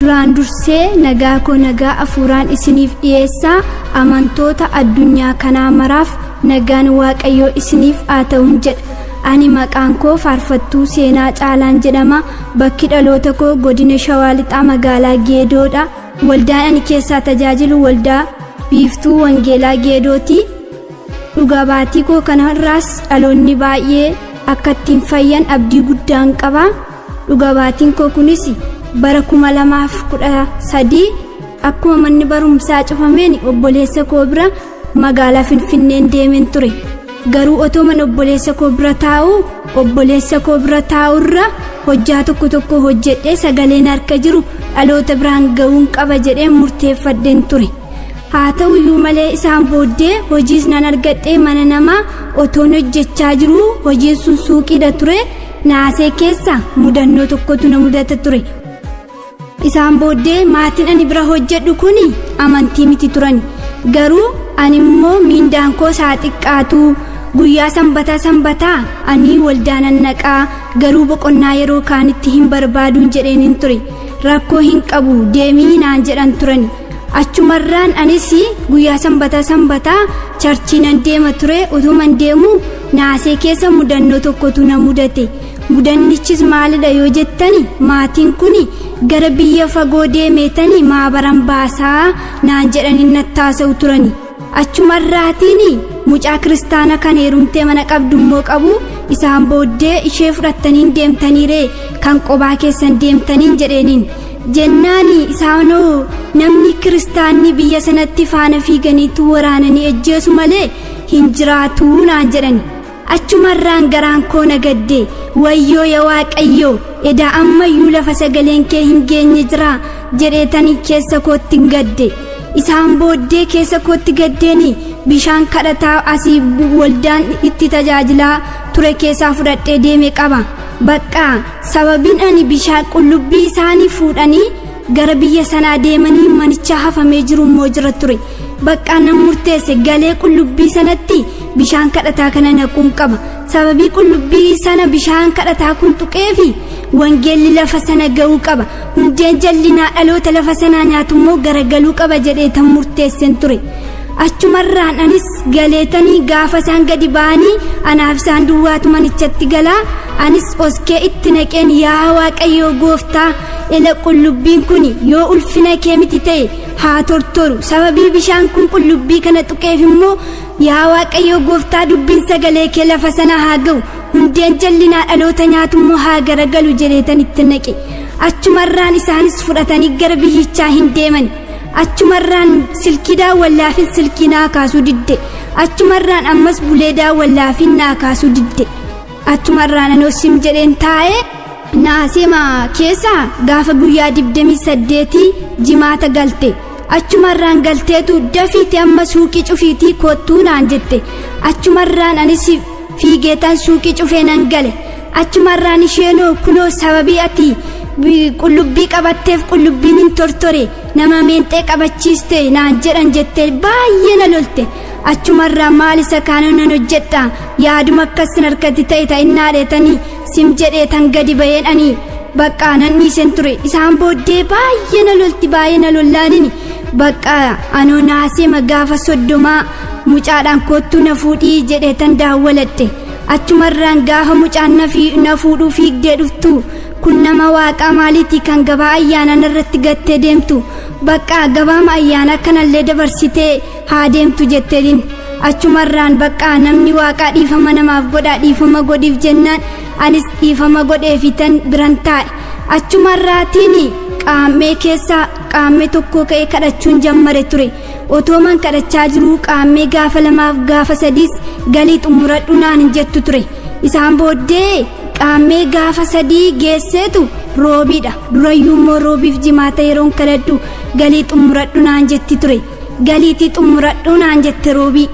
duraan dursee nagaa koo nagaa afuuraan isiniif dhiyeessaa amantoota addunyaa kanaa maraaf nagaan waaqayyoo isiniif haa ta'uun jedha ani maqaan koo faarfattuu seenaa caalaan jedhama bakki dhaloota koo godina shawaa lixaa magaalaa geedoodha waldaan ani keessaa tajaajilu waldaa biiftuu wangeelaa geedooti dhugaa baatii koo kanarraas dhaloonni baay'ee akka ittiin fayyan abdii guddaan qaba dhugaa baatiin koo kunis bara kuma lamaaf kudha sadii akkuma manni barumsaa cufameen obboleessa koo bira magaalaa finfinneen deemeen ture garuu otoo mana obboleessa koo bira taa'u obboleessa koo bira taa'urra hojjaa tokko tokko hojjedhee sagaleen harka jiru dhaloota biraan ga'uun qaba jedhee murteeffadheen ture haa ta'u iyyuu malee isaan booddee hojiis nan argadhee mana namaa otoon hojjechaa jiru hojiin sun suuqiidha ture naasee keessa mudannoo tokkotu na mudata ture isaan booddee maatiin ani bira hojjedhu kun amantii miti turan garuu ani immoo miindaan koo isaa xiqqaatu guyyaa sanbataa sanbataa ani waldaa nan naqaa garuu boqonnaa yeroo kaanitti hin barbaaduun jedheen hin ture rakkoo hin qabu deemii naan jedhan turani achumarraan anis guyyaa sanbataa sanbataa charchii nan deema ture utuman deemu naasee keessa mudannoo tokkotu na mudate mudannichis maalidha yoo jettani maatiin kun gara biyya fagoo deemeetani maabaran baasaa naan jedhani nattaasa'u turani achumarraatiin mucaa kiristaana kan heerumtee mana qabdu immoo qabu isaan booddee ishee fudhattaniin deemtaniiree kan qobaa keessan deemtaniin jedheeniin jennaan isaanoo namni kiristaanni biyya sanatti faana fiiganiitu waraananii ejjeesu malee hin jiraatuu naan jedhani achumarraan garaan koo nagadde wayyoo yaa waaqayyoo edaa ammayyuu lafa sagaleen kee hin geenye jira jedheetanii keessa kootti hin gadde isaan booddee keessa kootti gaddeeni bishaan kadhataa asii waldaan itti tajaajilaa ture keessaa fudhadhee deeme qaba baqqaa sababiin ani bishaan qullubbii isaanii fuudhanii gara biyya sanaa deemanii manicha hafamee jiru immoo jira ture baqqaa nan murteesse galee qullubbii sanatti bishaan kadhataa kana naquun qaba sababii qullubbii sana bishaan kadhataa kun tuqeefi wangeelli lafa sana ga'uu qaba hundeen jallinaa dhaloota lafa sanaa nyaatu immoo garagaluu qaba jedhee tan murteessen ture achumarraan anis galeetanii gaafa isaan gadi ba'anii anaaf isaan duwwaatu manichatti galaa anis oskee itti naqeen yaa waaqayyoo gooftaa ela qullubbiin kun yoo ulfina kee miti ta'e haa tortoru sababii bishaan kun qullubbii kana tuqeef immoo yaa waaqayyoo gooftaa dubbiin sagalee kee lafa sana haa ga'u hundeen jallinaa dhaloota nyaatu immoo haa garagalu jedheetan itti naqe achumarraan isaanis fudhatanii gara biyyichaa hin deeman achumarraan silkii daawwallaafin silkii naa kaasuu didde achumarraan ammas bulee daawwallaafin naa kaasuu didde achumarraan anoosim jedheen taa'ee naasema keessa gaafa guyyaa digdamii saddeetii jimaata galte achumarraan galteetu dafiite amma suuqii cufiitii kottuu naan jette achumarraan anis fiigeetan suuqii cufee nan gale achumarraan isheenoo kunoo sababii ati qullubbii qabatteef qullubbiin hin tortore nama meenxee qabachiiste naan jedhan jettee baay'ee na lolte achumarraa maal isa kaanoo nan hojjedha yaaduma akkasin harkatti ta'e ta'innaa dheetanii sim jedhee tan gadi ba'een ani baqqaa nan dhiisen ture isaan booddee baay'ee na lolti baay'ee na lollaanini baqqaa anoo naasee gaafa soddomaa mucaadhaan kottuu na fuudhii jedhee tan daawwaladhe achumarraan gaafa mucaan na fuudhuu fiigdee dhuftu kun nama waaqaa maaliiti kan gabaa ayyaanaa irratti gattee deemtu baqqaa gabaama ayyaanaa kanallee dabarsitee haa deemtu jetteedhin achumarraan baqqaa namni waaqaa dhiifama namaaf godhaa dhiifama godhiif jennaan anis dhiifama godheefitan biran taa'e achumarraatiin qaammee keessaa qaammee tokko ka'ee kadhachuun jammare ture otooman kadhachaa jiruu qaammee gaafa lamaaf gaafa sadiis galii xumuradhu naan hin jettu ture isaan booddee qaammee gaafa sadii geesseetu roobiidha durayyuu immoo roobiif jimaata yeroon kadhadhu galii xumuradhu naan jetti ture galiitii xumuradhu naan jette roobii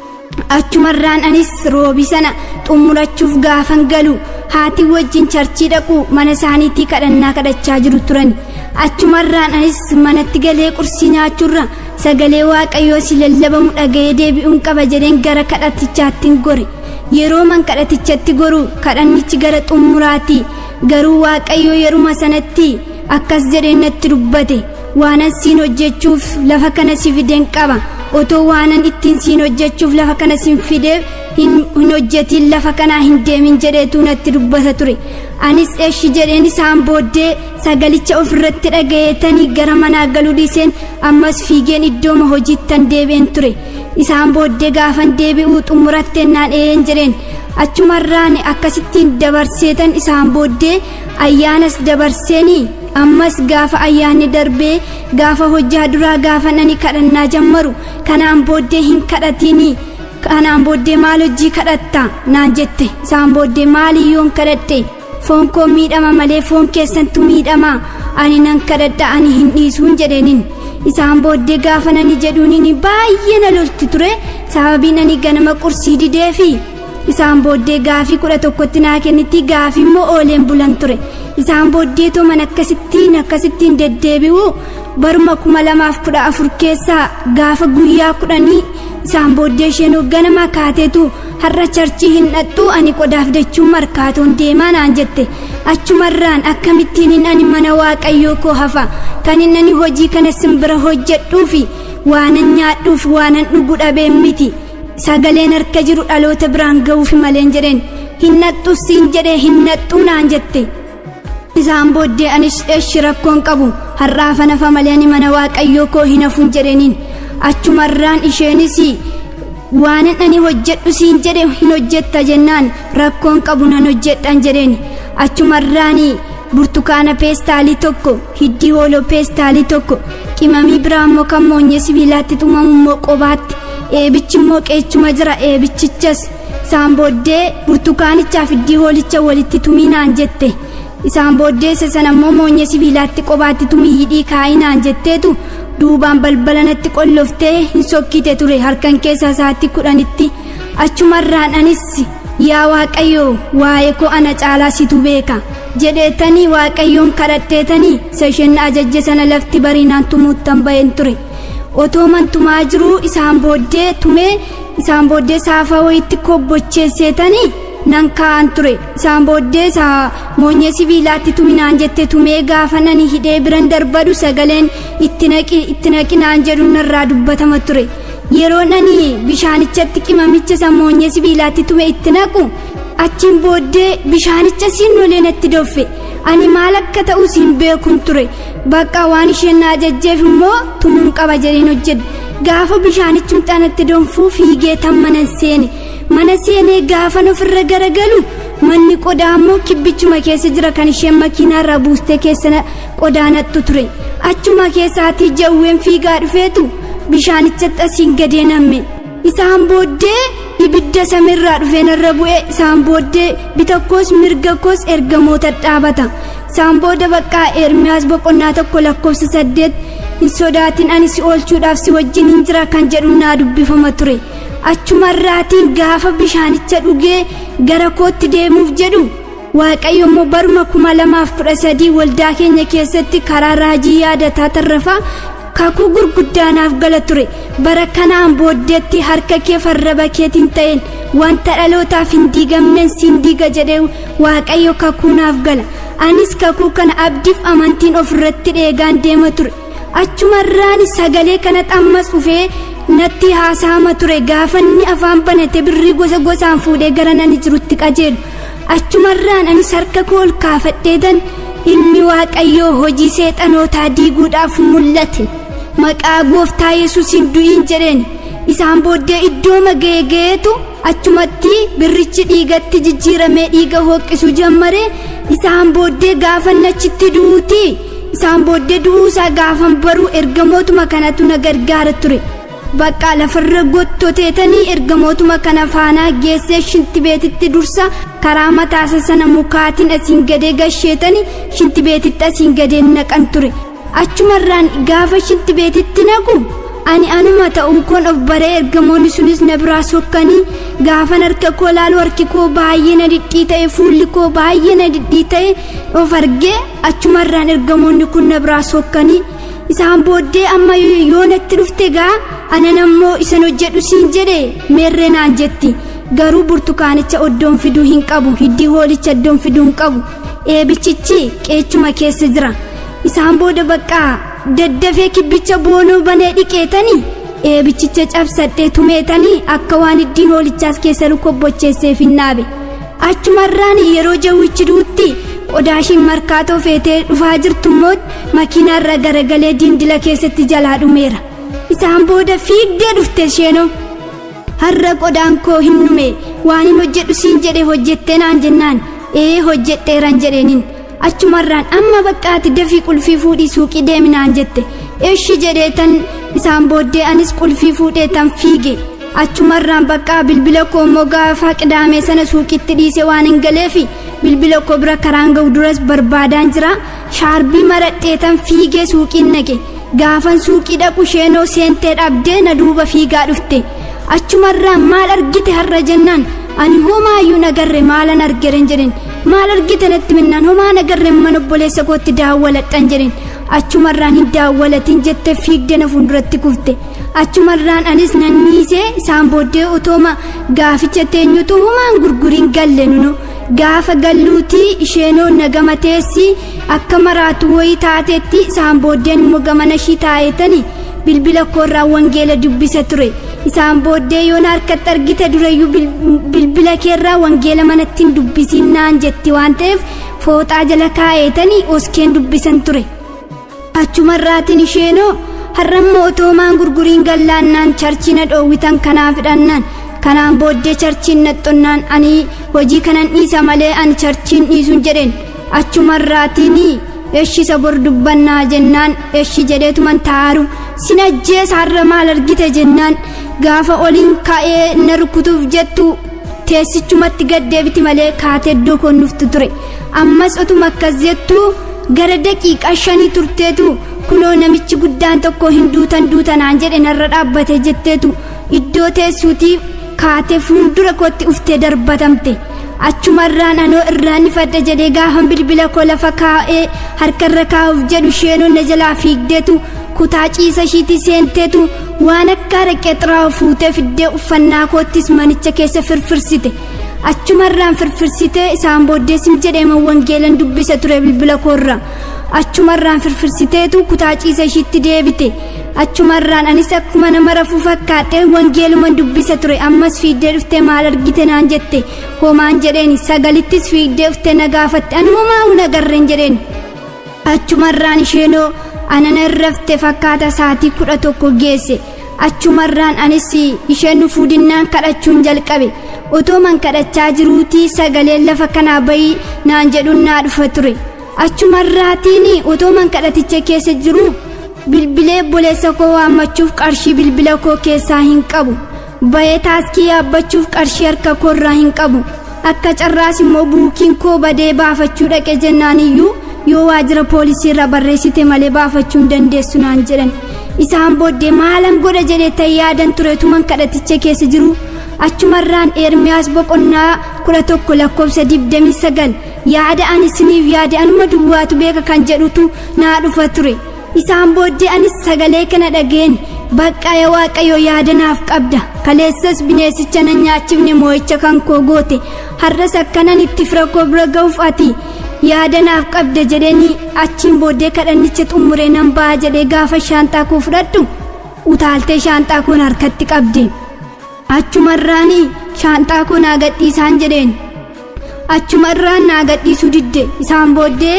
achumarraan anis roobii sana xumurachuuf gaafan galu haati wajjin charchii dhaqu mana isaaniitii kadhannaa kadhachaa jiru turan achumarraan anis manatti galee qursii nyaachuurra sagalee waaqayyoo si lallabamu dhaga'ee deebi'uun qaba jedheen gara kadhatichaattiin gore yeroo man kadhatichatti goru kadhannichi gara xumuraati garuu waaqayyoo yeruma sanatti akkas jedhee natti dubbate waanan siin hojjechuuf lafa kana si fideen qaba otoo waanan ittiin siin hojjechuuf lafa kana siin fidee hin hojjetiin lafa kanaa hin deemin jedheetu natti dubbata ture anis eeshi jedheen isaan booddee sagalicha ofirratti dhagayeetanii gara manaa galuu dhiiseen ammas fiigeen iddooma hojiittan deebi'een ture isaan booddee gaafan deebi'uu xumurattennaan eeyeen jedheen achumarraan akkasittiin dabarseetan isaan booddee ayyaanas dabarseenii ammas gaafa ayyaanni darbee gaafa hojjaa duraa gaafa nani kadhannaa jammaru kanaan booddee hin kadhatinii kanaan booddee maal hojii kadhatta naan jette isaan booddee maaliyyoon kadhadhe foon koo miidhama malee foon keessantu miidhama ani nan kadhadha ani hin dhiisuun jedheenin isaan booddee gaafa nani jedhuunini baay'ee na lolti ture sababiin ani ganama qursii dideefi isaan booddee gaafii kudha tokkotti naa kennitti gaafii immoo ooleen bulan ture isaan booddee toman akkasittiin akkasittiin deddeebi'u baruma kuma lamaaf kudha afur keessaa gaafa guyyaa kudhanii isaan booddee isheen ganama kaateetu har'a charchii hin dhaqxu ani qodaaf dachuun markaatoon deemaa naan jette achumarraan akkamittiin ani mana waaqayyoo koo hafa kan inni hojii kana simbira hojjedhuufi waanan nyaadhuuf waanan dhugu dhabeen miti sagaleen harka jiru dhaloota biraan ga'uufi maleen jedheen hin naxxu siin jedhee hin naxxuu naan jette isaan booddee anis eeshi rakkoon qabu har'aafa nafa malee ani mana waaqayyoo koo hin hafuun jedheeniin achumarraan isheenis waanan ani hojjedhu siin jedhe hin hojjetta jennaan rakkoon qabu nan hojjedhan jedheen achumarraan burtukaana peestaalii tokko hiddii hooloo peestaalii tokko qimamii biraa immoo kan moonyee sibiilaatti tumamu immoo qobaatti eebichi immoo qeechuma jira eebichichas isaan booddee burtukaanichaaf hiddii hoolicha walitti tuminaan jette isaan booddee isa sana immoo moonyee sibiilaatti qobaatti tumii hidhii kaayinaan jetteetu duubaan balbala natti qolloftee hin sokkite ture harkan keessa isaatti kudhanitti achumarraan anis yaa waaqayyo waa'ee koo ana caalaa situ beeka jedheetanii waaqayyoon kadhadheetanii isa isheen ajajje sana lafti bariinaan tumuuttan ba'een ture otoo man tumaa jiruu isaan booddee tumee isaan booddee saafaa wayitti kobbocheesseetanii nan kaa'an ture isaan booddee isaa moonyee sibiilaatti tuminaan jette tumee gaafa nani hidhee biran darbadu sagaleen itti naqi itti naqinaan jedhu narraa dubbatama ture yeroo nani bishaanichatti qimamicha isa moonyee sibiilaatti tume itti naqu achiin booddee bishaanicha siin nolee natti doffe ani maal akka ta'u siin beekun ture bakka waan isheen na ajajjeef immoo tumuun qaba jedheen hojjedhe gaafa bishaanichum xanatti donfuu fiigee tan mana seene mana seenee gaafa ofirra garagalu manni qodaa immoo kibbichuma keessa jira kan isheen makiinaarraa buustee keessa qodaa nattu ture achuma keessaatii jawween fiigaa dhufeetu bishaanichatti asiin gadee namme isaan booddee ibidda samiirraa dhufee narra bu'e isaan booddee bitakkoos mirga koos ergamoota dhaabata isaan booda baqqaa ermiyaas boqonnaa tokko lakkoofsa saddeet hin sodaatin ani si oolchuudhaaf si wajjin hin jira kan jedhu naa dubbifama ture achumarraatiin gaafa bishaanicha dhugee gara kootti deemuuf jedhu waaqayyo immoo baruma kuma lamaaf kudha sadii waldaa keenya keessatti karaa raajii yaadataa tarrafaa kakuu gurguddaanaaf gala ture bara kanaan booddeetti harka kee farraba keetiin ta'een wanta dhalootaaf hin diigamneen siin diiga jedhee waaqayyo kakuu naaf gala anis kakuu kana abdiif amantiin ofirratti dheegaan deema ture achumarraan sagalee kana xammas dhufee natti haasa'ama ture gaafa inni afaan banate birrii gosa gosaan fuudhee gara nani jirutti qajeelu achumarraan anis harka koo ol kaafadheetan ilmi waaqayyoo hojii seexanootaa diiguudhaaf mul'ate maqaa gooftaa yesuusin du'iin jedheen isaan booddee iddoo maga'ee ga'eetu achumatti birrichi dhiigatti jijjiiramee dhiiga hooqqisu jammare isaan booddee gaafa nachitti du'uuti isaan booddee du'uusaa gaafan baruu ergamootuma kanatu na gargaara ture bakka lafarra gottoteetanii ergamootuma kana faanaa geessee shintibeetitti dursa karaa mataasa sana mukaatiin asiin gadee gasheetanii shintibeetitti asiin gadee naqan ture achumarraan gaafa shintibeetitti naqu ani anuma ta'uu koon of baree ergamoonni sunis na biraa sokkanii gaafan harka koo laalu harki koo baay'ee na dhidhii ta'e fuulli koo baay'ee na dhidhii ta'e of argee achumarraan ergamoonni kun na biraa sokkanii isaan booddee amma yoo natti dhufte gaa anan ammoo isan hojjedhu siin jedhe meerree naan jetti garuu burtukaanicha oddoon fiduu hin qabu hiddii hoolicha oddoon fiduu hin qabu eebichichi qeechuma keessa jira isaan booda baqqaa daddafee kibbicha boonoo banee dhiqeetanii eebichicha cabsadhee tumeetanii akka waan iddiin hoolichaas keessa lukobbocheesseef hin naabe achumarraan yeroo jawwichi duutti qodaashiin markaatoo feetee dhufaa jirtummoo makiinaarra garagalee diindila keessatti jalaa dhumeera isaan booda fiigdee dhufte isheenoo har'a qodaan koo hin dhume waan hin hojjedhu siin jedhe hojjettee naan jennaan ee hojjedheeran jedheeniin achumarraan amma baqqaati dafii qulfii fuudhii suuqii deeminaan jette eeshi jedhee tan isaan booddee anis qulfii fuudhee tan fiige achumarraan baqqaa bilbila koo immoo gaafa qidaamee sana suuqitti dhiise waan hin galeefi bilbila koo bira karaan ga'u duras barbaadaan jira shaarbii maradhee tan fiigee suuqiin naqe gaafan suuqii dhaqu sheenoo seentee dhabdee na duuba fiigaa dhufte achumarraan maal argite har'a jennaan ani homaayyuu nagarre maalan argeren jedhen maal argite natti minnaan homaa nagarre mana obboleessa kootti daawwaladhan jedhen achumarraan hin daawwalatin jette fiigde na fuulduratti kufte achumarraan anis nan niisee isaan booddee otooma gaaficha teenyutu homaan gurguriin galle nunu gaafa galluutii isheenoo na gama teessi akka maraatu wayii taateetti isaan booddeen immoo gamana ishii taa'eetani bilbila koorraa wangeela dubbisa ture isaan booddee yoon harkatti argite dureyyuu bilbila keerraa wangeela manattiin dubbisiin naan jetti waan ta'eef fooxaa jala kaa'eetanii oskeen dubbisan ture achumarraatiin isheenoo har'ammoo otoomaan gurguriin gallaannaan charchii na dhoowwitan kanaa fidhannaan kanaan booddee charchiin naxxonnaan ani hojii kanan dhiisa malee ani charchiin dhiisuun jedheen achumarraatiin eeshisa bor dubbannaa jennaan eeshi jedheetuman taaru sin ajjeesa har'a maal argite jennaan gaafa oliin ka'ee na rukutuuf jettu teessichumatti gaddeebiti malee kaatee iddoo koon dhuftu ture ammas otuma akkas jettu gara daqiiqaa shanii turteetu kunoo namichi guddaan tokko hin duutan duutanaan jedhe narra dhaabbate jetteetu iddoo teessuutiif kaatee fuuldura kootti uftee darbatamte achumarraan anoo irraanifadha jedhee gaafa bilbila koo lafa kaa'ee harkarra kaa'uuf jedhu isheenoo na jalaa fiigdeetu kutaa ciisa ishiitti seenteetu waan akka araqee xiraa'u fuutee fiddee uffannaa koottis manicha keessa firfirsite achumarraan firfirsitee isaan booddeesim jedheema wangeelan dubbisa ture bilbila koorra achumarraan firfirsiteetu kutaa ciisa ishiitti deebite achumarraan anis akkuma nama rafuu fakkaadhee wangeeluman dubbisa ture ammas fiiddee dhuftee maal argite naan jette homaan jedheen sagalittis fiiddee dhuftee na gaafatte ani homaa hun agarreen jedheen achumarraan isheenoo anana irrafte fakkaata saatii kudha tokko geesse achumarraan anis isheen fuudinnaan kadhachuun jalqabe otoo man kadhachaa jiruutii sagaleen lafa kanaa bayii naan jedhuun naa dhufa ture achumarraatiin otoo man kadhaticha keessa jiru bilbilee obboleessa koo waammachuuf qarshii bilbila koo keessaa hin qabu bayee taaskii yaabbachuuf qarshii harka koorraa hin qabu akka carraas immoo buukiin koo badee baafachuu dhaqe jennaan iyyuu yoo waajjira poolisii irra barreessite malee baafachuu hin dandeessu naan jedhan isaan booddee maalan godha jedhee ta'e yaadan tureetuman kadhaticha keessa jiru achumarraan eermiyaas boqonnaa kudha tokko lakkoofsa digdamii sagal yaada ani isiniif yaade anuma duwwaatu beeka kan jedhutu naa dhufa ture isaan booddee anis sagalee kana dhageen baqqaya waaqayyo yaada naaf qabda kaleessas bineessicha na nyaachifne moo'icha kan koo goote har'as akkanan itti fira koo bira ga'uuf ati yaada naaf qabda jedheeni achiin booddee kadhannicha xumuree nan ba'a jedhee gaafa shaanxaa koo fudhadhu utaaltee shaanxaa koon harkatti qabde achumarraan shaanxaa koo naa gadhiisaan jedheen achumarraan naa gadhiisuu didde isaan booddee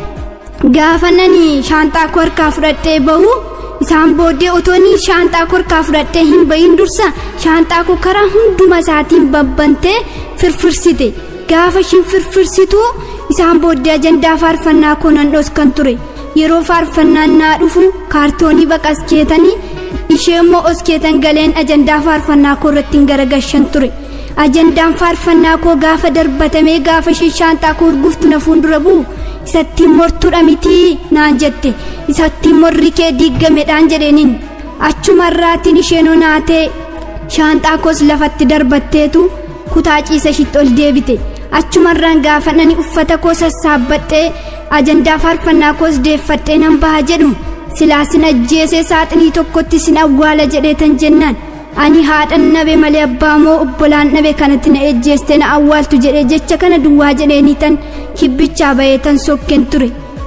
gaafa nani shaanxaa koo harkaa fudhadhee bahu isaan booddee otoonni shaanxaa koo harkaa fudhadhee hin bahin dursa shaanxaa koo karaa hunduma isaatiin babbantee firfirsite gaafa ishiin firfirsitu isaan booddee ajandaa faarfannaa koo nan dhoskan ture yeroo faarfannaan naa dhufu kaartoonii baqaskeetanii ishee immoo oskeetan galeen ajandaa faarfannaa koo irratti hin garagashan ture ajandaan faarfannaa koo gaafa darbatamee gaafa ishee shaanxaa koo urguftu na fuuldura bu'u isattiin mortuudha mitii naan jette isattiin morri kee diiggamedhaan jedheeniin achumarraatiin isheen onaatee shaanxaa koos lafatti darbatteetu kutaa ciisa ishitti ol deebite achumarraan gaafa nani uffata koo sassaabbadhee ajandaa faarfannaa koos deeffadhee nan baha jedhu silaa sin ajjeesee saaxinii tokkotti sin awwaala jedheetan jennaan ani haadhan nabe malee abbaa moo obbolaan nabe kanatti na ejjeeste na awwaaltu jedhee jecha kana duwwaa jedheeniitan kibbichaa bayeetan sokken ture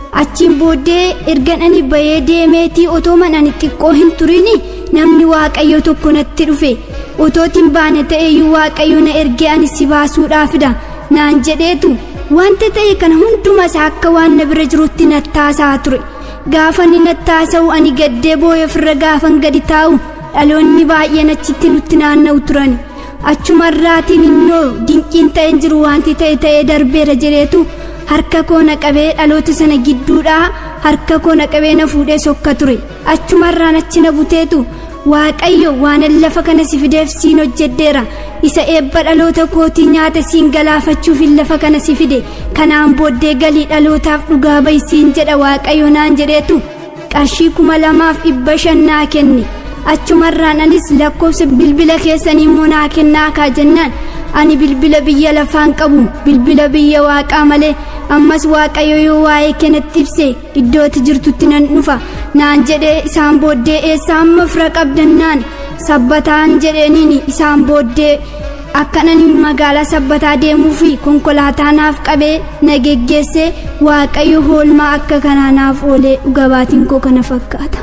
achiin booddee ergan ani bahee deemeetii otoo manani xiqqoo hin turini namni waaqayyo tokko natti dhufe otootiin baane ta'eeyyuu waaqayyo na ergee ani si baasuudhaafidha naan jedheetu wanta ta'e kana hundumas akka waan na bira jirutti nattaasaa ture gaafa ni nattaasa'u ani gaddee boo'ee ofirra gaafan gadi taa'u dhaloonni baay'een achitti nutti naanna'u turan achumarraatiin innoo dinqiin ta'e jiru wanti ta'e ta'ee darbeera jedheetu harka koo na qabee dhaloota sana gidduudhaa harka koo na qabee na fuudhee sokka ture achumarraan achi na buteetu waaqayyo waanan lafa kana si fideef siin hojjedheera isa eebba dhaloota kootii nyaata siin galaafachuuf lafa kana si fide kanaan booddee galii dhalootaaf dhugaa ba'i siin jedha waaqayyo naan jedheetu qarshii kuma lamaaf dhibba shan naa kenne achumarraan anis lakkoofsa bilbila keessanii immoo naa kennaa kaa jennaan ani bilbila biyya lafaan qabu bilbila biyya waaqaa malee ammas waaqayyo yoo waa'ee kennatti ibse iddootti jirtutti nan dhufa naan jedhee isaan booddee eessa amma fira qabdannaan sabbataan jedheeniin isaan booddee akkanan magaalaa sabbataa deemuu fi konkolaataa naaf qabee na geggeesse waaqayyo hoolmaa akka kanaa naaf oolee dhugabaatiin koo kana fakkaata.